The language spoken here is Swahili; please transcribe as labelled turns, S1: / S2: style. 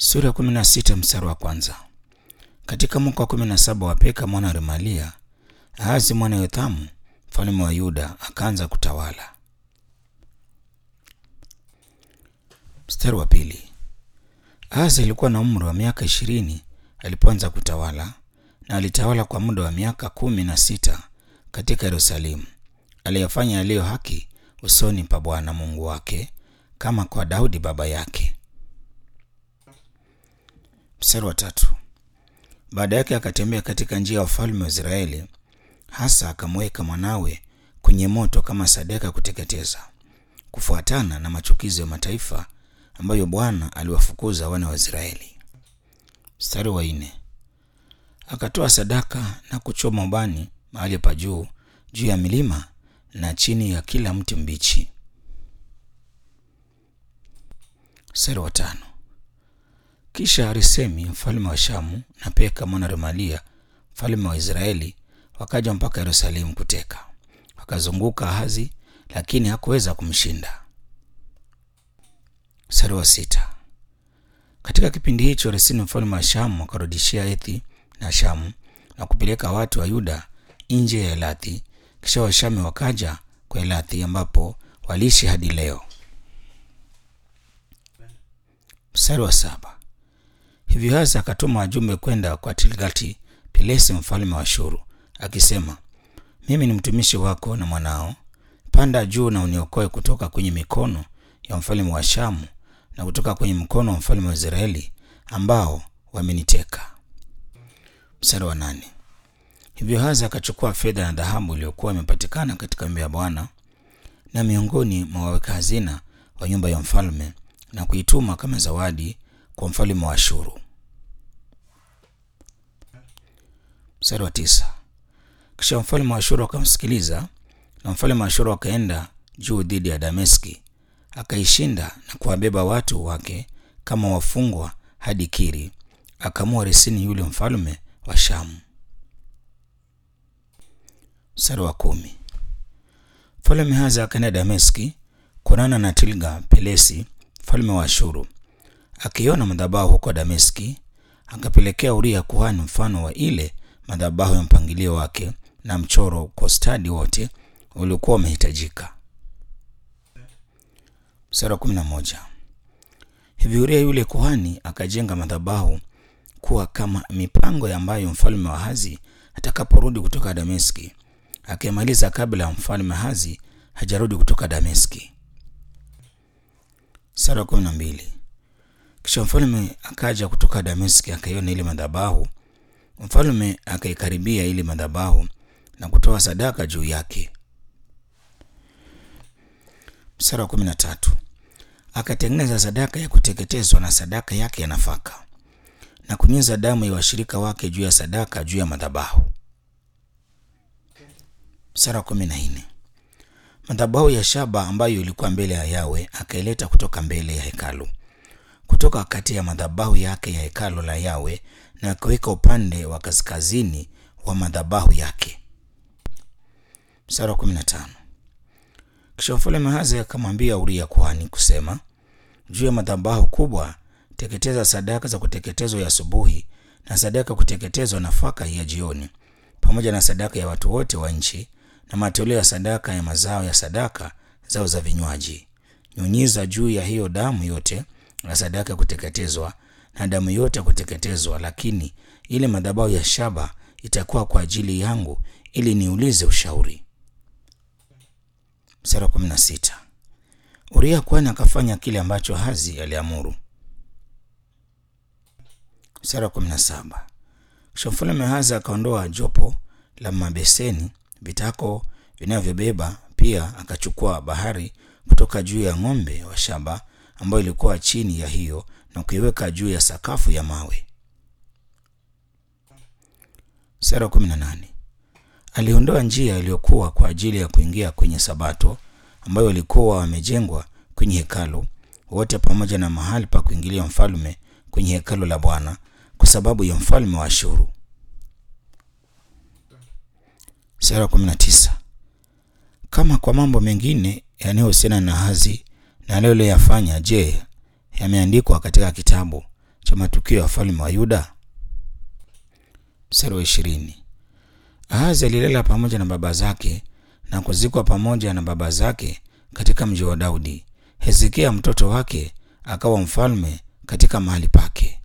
S1: Sura ya kumi na sita mstari wa kwanza. Katika mwaka wa kumi na saba wa Peka mwana wa Remalia, Ahazi mwana Yothamu mfalme wa Yuda akaanza kutawala. Mstari wa pili. Ahazi alikuwa na umri wa miaka ishirini alipoanza kutawala, na alitawala kwa muda wa miaka kumi na sita katika Yerusalemu. Aliyafanya yaliyo haki usoni pa Bwana Mungu wake, kama kwa Daudi baba yake. Mstari wa tatu. Baada yake akatembea katika njia ya wafalme wa Israeli, hasa akamweka mwanawe kwenye moto kama sadaka ya kuteketeza, kufuatana na machukizo ya mataifa ambayo Bwana aliwafukuza wana wa Israeli. Mstari wa nne. Akatoa sadaka na kuchoma ubani mahali pa juu juu ya milima na chini ya kila mti mbichi. Mstari wa tano. Kisha Resemi mfalme wa Shamu na Peka mwana Remalia mfalme wa Israeli wakaja mpaka Yerusalemu kuteka, wakazunguka Ahazi, lakini hakuweza kumshinda. Mstari wa sita. Katika kipindi hicho Resini mfalme wa Shamu akarudishia Ethi na Shamu na kupeleka watu wa Yuda nje ya Elathi. Kisha Washami wakaja kwa Elathi ambapo waliishi hadi leo. Mstari wa saba. Hivyo Ahazi akatuma wajumbe kwenda kwa Tilgati Pilesi mfalme wa Shuru akisema, mimi ni mtumishi wako na mwanao, panda juu na uniokoe kutoka kwenye mikono ya mfalme wa Shamu na kutoka kwenye mkono wa mfalme wa Israeli ambao wameniteka. Mstari wa nane. Hivyo Ahazi akachukua fedha na dhahabu iliyokuwa imepatikana katika nyumba ya Bwana na miongoni mwa waweka hazina wa nyumba ya mfalme na kuituma kama zawadi kwa mfalme wa Ashuru. Mstari wa tisa. Kisha mfalme wa Ashuru akamsikiliza, na mfalme wa Ashuru akaenda juu dhidi ya Dameski, akaishinda na kuwabeba watu wake kama wafungwa hadi Kiri, akamua Resini yule mfalme wa Shamu. Mstari wa kumi. Mfalme Ahazi akaenda Dameski kuonana na Tilga Pelesi mfalme wa Ashuru. Akiona madhabahu huko Dameski, akapelekea Uria kuhani mfano wa ile madhabahu ya mpangilio wake na mchoro kwa stadi wote uliokuwa umehitajika. Mstari wa kumi na moja. Hivi Uria yule kuhani akajenga madhabahu kuwa kama mipango ambayo mfalme wa Ahazi atakaporudi kutoka Dameski, akimaliza kabla ya mfalme Ahazi hajarudi kutoka Dameski. Mstari wa kumi na mbili. Kisha mfalme akaja kutoka Dameski akaiona ile madhabahu. Mfalme akaikaribia ile madhabahu na kutoa sadaka juu yake. Mstari wa kumi na tatu. Akatengeneza sadaka ya kuteketezwa na sadaka yake ya nafaka na kunyunyiza damu ya washirika wake juu ya sadaka juu ya madhabahu. Mstari wa kumi na nne. Madhabahu ya shaba ambayo ilikuwa mbele ya Yawe akaileta kutoka mbele ya hekalu kutoka kati ya madhabahu yake ya hekalu la Yawe na akaweka upande wa kaskazini wa madhabahu yake. Mstari wa 15. Kisha mfalme Ahazi akamwambia Uria kuhani kusema, juu ya madhabahu kubwa teketeza sadaka za kuteketezwa ya asubuhi na sadaka ya kuteketezwa nafaka ya jioni, pamoja na sadaka ya watu wote wa nchi na matoleo ya sadaka ya mazao ya sadaka zao za vinywaji. Nyunyiza juu ya hiyo damu yote na sadaka ya kuteketezwa na damu yote ya kuteketezwa, lakini ile madhabahu ya shaba itakuwa kwa ajili yangu, ili niulize ushauri. Mstari wa kumi na sita. Uria kuhani akafanya kile ambacho Ahazi aliamuru. Mstari wa kumi na saba. Kisha mfalme Ahazi akaondoa jopo la mabeseni vitako vinavyobeba, pia akachukua bahari kutoka juu ya ng'ombe wa shaba ambayo ilikuwa chini ya hiyo na kuiweka juu ya sakafu ya mawe. Sura kumi na nane. Aliondoa njia iliyokuwa kwa ajili ya kuingia kwenye Sabato ambayo walikuwa wamejengwa kwenye hekalu wote, pamoja na mahali pa kuingilia mfalme kwenye hekalu la Bwana kwa sababu ya mfalme wa Ashuru. Sura kumi na tisa. Kama kwa mambo mengine yanayohusiana na Ahazi na aliyoyafanya, je, yameandikwa katika kitabu cha matukio ya wafalme wa Yuda. Mstari wa ishirini. Ahazi alilala pamoja na baba zake na kuzikwa pamoja na baba zake katika mji wa Daudi. Hezekia mtoto wake akawa mfalme katika mahali pake.